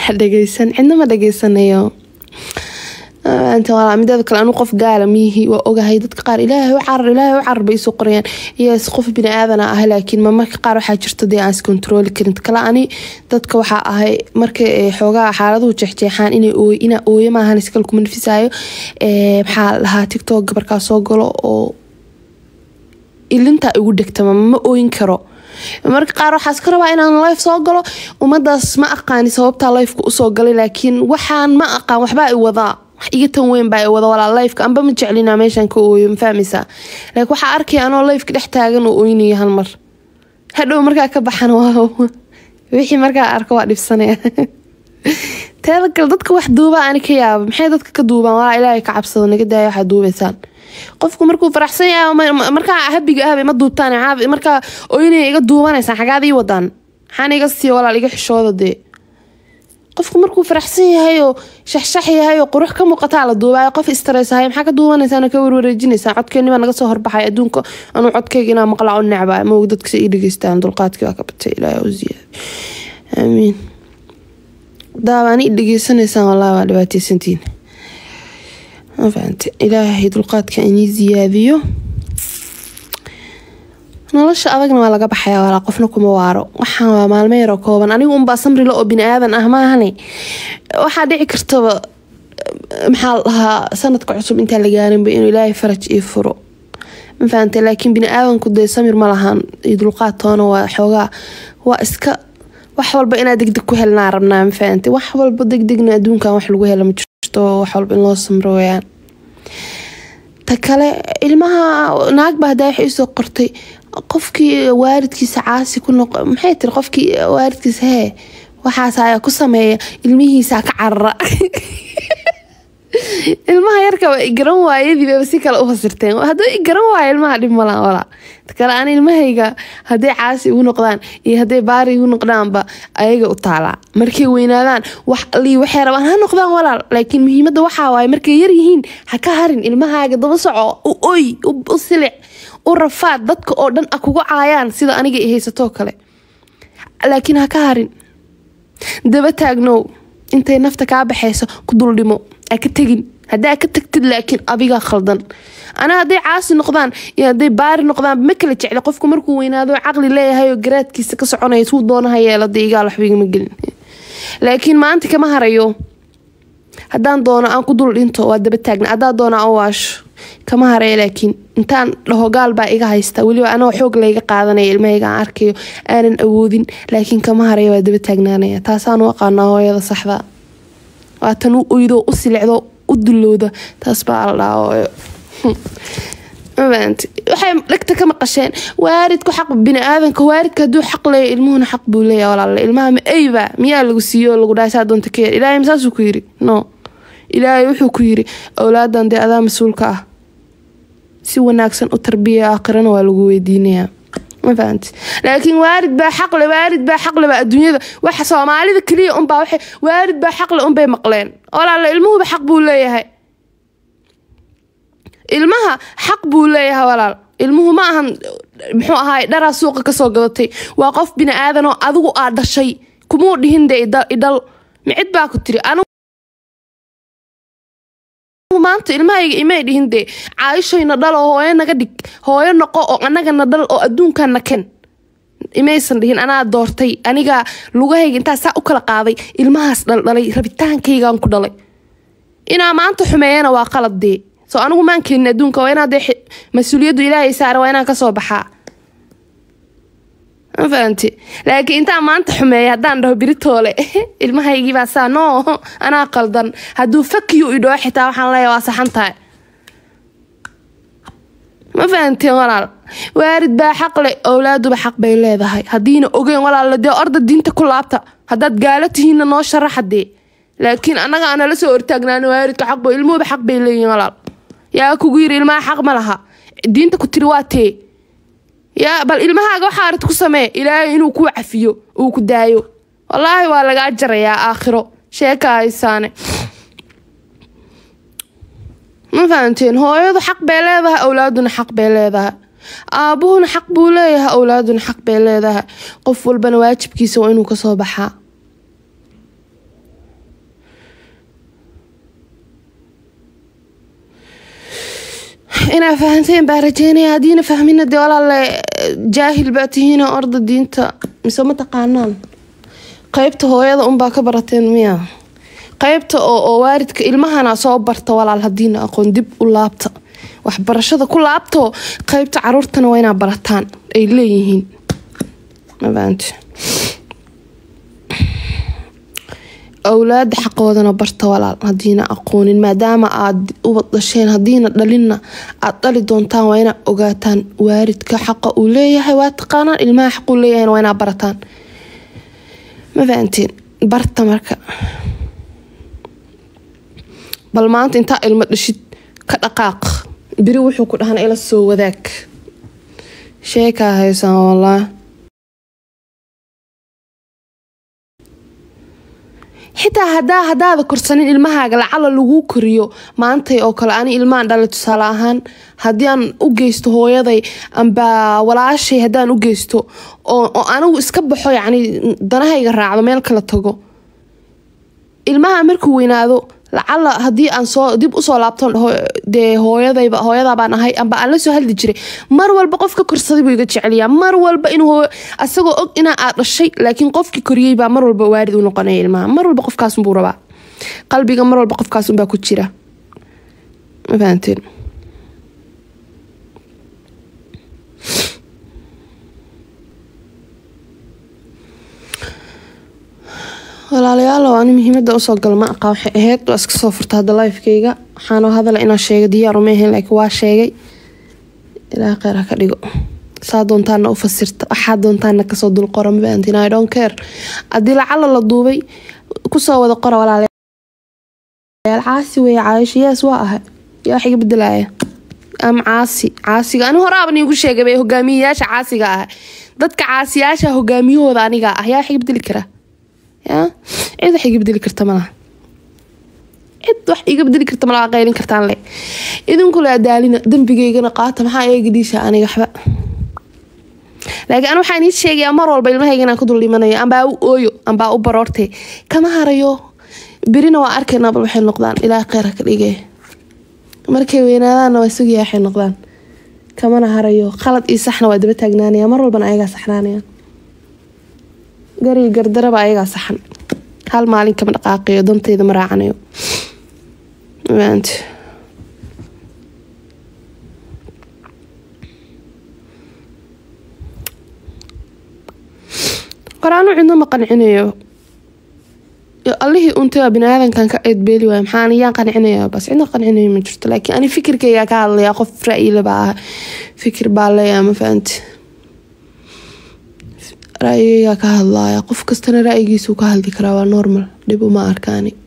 ha dhegeysan cidna ma dhegeysanayo mideeda kale anu qof gaala miyihi waa ogahay dadka qaar ilaahay u carar ilaahay u carar bay isoo qorayaan yes qof bini aadana ah laakiin ma marka qaar waxaa jirta dee aan iskontarooli karin kale ani dadka waxaa ahay marka xoogaa xaaladuhu jeexjeexaan inaa ooyo maahan iskal kuma nafisaayo maxaa lahaa tictok gabarkaa soo galo oo ilintaa igu dhegtama ma ooyin karo marka qaar waxaas ka rabaa inaan life soo galo ummadaas ma aqaani sababtaa lifeka usoo galay laakiin waxaan ma aqaan waxbaa i wadaa wax iga tan weyn baa i wada walaa lifeka amba ma jeclina meeshan ka ooyo ma fahmaysaa laakiin waxaa arkaya anoo lifeka dhex taagan oo ooynayo hal mar hadhow markaa ka baxan wixii markaa arko waa dhibsanaya teeda kale dadka wax duubaa ani ka yaaba maxay dadka ka duubaan walaa ilaahay ka cabsado naga daaya waxaad duubaysaan qofku markuu faraxsan yahay markaa habiga ahbay ma duubtaan markaa ooynaya iga duubanaysaan xagaad ii wadaan maxaan iga siiya walaal iga xishooda dee qofku markuu faraxsan yahay oo shaxshax yahay oo qurux ka muuqataa la duubaayo qof istresahay maxaa ka duubanaysaan ka warwareejinaysaan codkeennibaa naga soo horbaxay adduunka anuu codkeyga inaa maqlaa u necbaa ma og dadka si ii dhegeystaan dulqaadkii waa ka batay ilaahay u ziyaada aamiin daabaan ii dhegeysanaysaan wallahi waa dhibaateysantiin ma fahante ilaahay dulqaadka inii ziyaadiyo nolosha adagna waa laga baxaya walaa qofna kuma waaro waxaan waa maalmo yaroo kooban anigu unbaa samrila oo bini aadan ah maahane waxaa dhici kartaba maxaa la dhahaa sanadka cusub intaan la gaarinba inuu ilaahay faraj ii furo ma fahante laakiin bini aadanku dee samir ma lahaan iyo dulqaad toona waa xoogaa waa iska wax walba inaa degdeg ku helnaa rabnaa ma fahante wax walba degdegna adduunkan wax lagu hela ma jirto wax walba in loo samro weyaan ta kale ilmaha naagba hadaa waxay isoo qortay qofkii waalidkiisa caasi ku noq maxay tiri qofkii waalidkiisa hee waxaas ayaa ku sameeya ilmihiisa ka carara ilmaha yarka waa igaran waayadiibaba si kale u fasirteen hadduu igaran waayo ilmaha dhib malaan walaa kale aan ilmahayga hadday caasi igu noqdaan iyo hadday baari igu noqdaanba ayaga u taalaa markay weynaadaan wax lii waxay rabaan ha noqdaan walaal laakiin muhiimadda waxaa waaye markay yar yihiin ha ka harin ilmahaaga daba soco u oy u silic u rafaad dadka oo dhan a kugu caayaan sida aniga i haysatoo kale laakiin ha ka harin daba taagnow intay nafta kaa baxayso ku duldhimo a ka tegin haddaa ka tagtid laakiin adigaa khaldan anaa hadday caasi noqdaan iyo hadday baari noqdaan ma kala jecla qofku markuu weynaado caqli leeyahay oo garaadkiisa ka soconaya suu doonaha yeelada igaal waxba igama gelin laakiin maanta kama harayo haddaan doono aan ku dul dhinto waa daba taagna haddaa doono aan waasho kama haraya laakiin intaan dhaho gaal baa iga haysta weliba anoo xoog layga qaadanaya ilmahayga aan arkayo aanan awoodin laakiin kama haraya waa daba taagnaanaya taasaan u aqaanaa hooyada saxda waa tan u oydo u silicdo u dulowda taas baa la dhaha hooyo mafahanti waxay dhegta ka maqasheen waaridku xaq bini-aadanka waaridka hadduu xaq leeya ilmuhuna xaq buu leeya walaale ilmaha ma eyba miyaa lagu siiyo oo lagu dhahay saa doonta ka yar ilaahay masaasuu ku yiri no ilaahay wuxuu ku yiri awlaadan dee adaa mas-uulka ah si wanaagsan u tarbiya aakhirana waa lagu weydiinayaa ma fahanti laakiin waarid baa xaqle waarid baa xaqle baa adduunyada waxa soomaalida keliya unbaa waxay waarid baa xaqle unbay maqleen walaale ilmuhuba xaq buu leeyahay ilmaha xaq buu leeyahay walaal ilmuhu ma ahan muxuu ahaay dharaa suuqa kasoo gadatay waa qof bini aadan oo adigu aa dhashay kumuu dhihin dee idhal micid baa ku tiri maanta ilmahayga imay dhihin dee caayishayna dhal oo hooyo naga dhig hooyo noqo oo anagana dhal oo adduunkana ken imaysan dhihin anaa doortay anigaa lugahayga intaa saa u kala qaaday ilmahaas dhaldhalay rabitaankaygaan ku dhalay inaa maanta xumeeyana waa qalad dee soo anigu maan keenin adduunka waa inaad mas-uuliyaddu ilaahay saara waa inaan kasoo baxaa ma fahanti laakiin intaan maanta xumeeya haddaan dhaho biritoole ilmahaygiibaa saa no anaa qaldan hadduu fakiyu idhoo xitaa waxaan leeya waa saxan tahay ma fahanteen walaal waarid baa xaq le owlaaduba xaq bay leedahay haddiina ogeyn walaal dee orda diinta ku laabta haddaad gaalo tihiinna noo sharaxadee laakiin annaga aanala soo hortaagnaano waaridka xaqbo ilmuhuba xaq bay leeyihin walaal yaa kugu yiri ilmaha xaq ma laha diinta ku tiri waa tee yaa bal ilmahaaga waxaa arid ku samee ilaahay inuu kuu cafiyo uu ku daayo wallaahi waa lagaa jarayaa aakhiro sheeka haysaane ma fahanteen hooyadu xaq bay leedahay awlaaduna xaq bay leedahay aabuhuna xaq buu leeyahay awlaaduna xaq bay leedahay qof walbana waajibkiisa waa inuu kasoo baxaa inaa fahanteen baa rajeynaya haddiina fahmina dee walaale jaahil baa tihiina orda diinta mise ma taqaanaan qeybta hooyada unbaa ka barateen miya qeybta oo oo waaridka ilmahana soo barta walaal hadiina aqoon dib u laabta waxbarashada ku laabto qeybta caruurtana waa inaa barataan ay leeyihiin mafahanti awlaada xaqoodana barta walaal hadiina aqoonin maadaama aad ubad dhasheen hadiina dhalinna aad dhali doontaan waa inaa ogaataan waaridka xaqa uu leeyahay waa taqaanaan ilmaha xaquu leeyahayna waa inaa barataan ma fahantiin barta marka bal maanta intaa ilmo dhashid ka dhaqaaq beri wuxuu ku dhahana ila soo wadaag sheekaa haysaan walaa xitaa hadaa hadaada korsanin ilmahaaga lacala laguu koriyo maantay oo kale ani ilmahan dhalay tusaale ahaan haddii aan u geysto hooyaday amba walaashay haddaan u geysto oo anigu iska baxo yacni danahayga raacdo meel kala tago ilmaha markuu weynaado lacala haddii aan soo dib usoo laabto dee hooyadayba hooyadaabaan ahay amba aan la soo hadli jiray mar walba qofka korsaday buu iga jeceliyaa mar walba inuu asagoo og inaa aad dhashay laakiin qofkii koriyey baa mar walba waarid u noqonaya ilmaha mar walba qofkaasunbuu rabaa qalbiga mar walba qofkaasunbaa ku jira ma fahanteen walaalayaalow ani muhiimada usoo gala ma aqaa waxay ahayd waa iska soo furta hadda lifekeyga waxaanoo hadala inaa sheega diyaaru ma ahayn laakiin waa sheegay ilaa kheyr ha ka dhigo saa doontaana u fasirta waxaa doontaana kasoo dul qora mafahantiin i don't care haddii lacala la duubay kusoo wada qora walaalayaal caasi weeye caayisho yees waa ahay yaa wax iga bedelaya ama caasi caasiga ani horaaban iigu sheegay hogaamiyayaasha caasiga ah dadka caasiyaasha hogaamiyahooda aniga ah yaa wax iga bedeli karaa ya cid wax iga bedeli karta malaha cid wax iga bedeli karta malaha qaylin kartaan le idinkule adaalina dembigeygana qaata maxaa eega dhiisha aniga waxba laakiin an waxaan ii sheegayaa mar walba ilmahayga inaan ku dul dhimanayo ambaa u ooyo ambaa u baroorte kama harayo berina waa arkaynaa bal waxay noqdaan ilaa kheyr ka dhige markay weynaadaanna waa sugiyaa waxay noqdaan kamana harayo qalad iyo saxna waa daba taagnaanaya mar walbana ayagaa saxnaanayaan gariga gardaraba ayagaa saxan hal maalin kama dhaqaaqiyo danteyda ma raacanayo qoraanu cidno ma qancinayo allihii untaba biniaadankan ka eedbeeli waay maxaan yaan qancinaya bas cidna qancinayo ma jirto laakiin ani fikirkaygaa ka hadlaya qof ra-yilaba ah fikir baa leeyaa ma fahanti ra-yigaygaa ka hadlaya qof kastana ra-yigiisuu ka hadli karaa waa normal dhib uma arkaani